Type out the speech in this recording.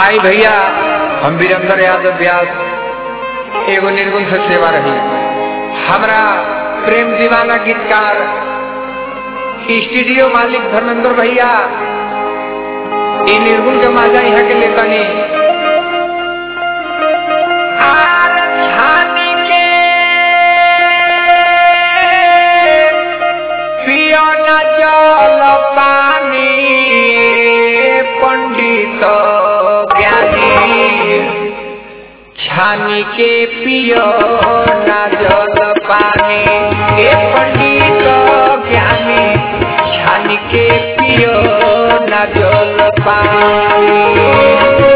आई भैया हम वीरेंद्र यादव व्यास एगो निर्गुण से सेवा रही हमरा प्रेम दीवाना गीतकार स्टूडियो मालिक धर्मेंद्र भैया ई निर्गुण के माजा यहाँ के लेतनी आर छानी के पियो न जल पानी पंडित ज्ञानी छानी के पियो न जल पानी ए पंडित ज्ञानी छानी के पियो न जल पानी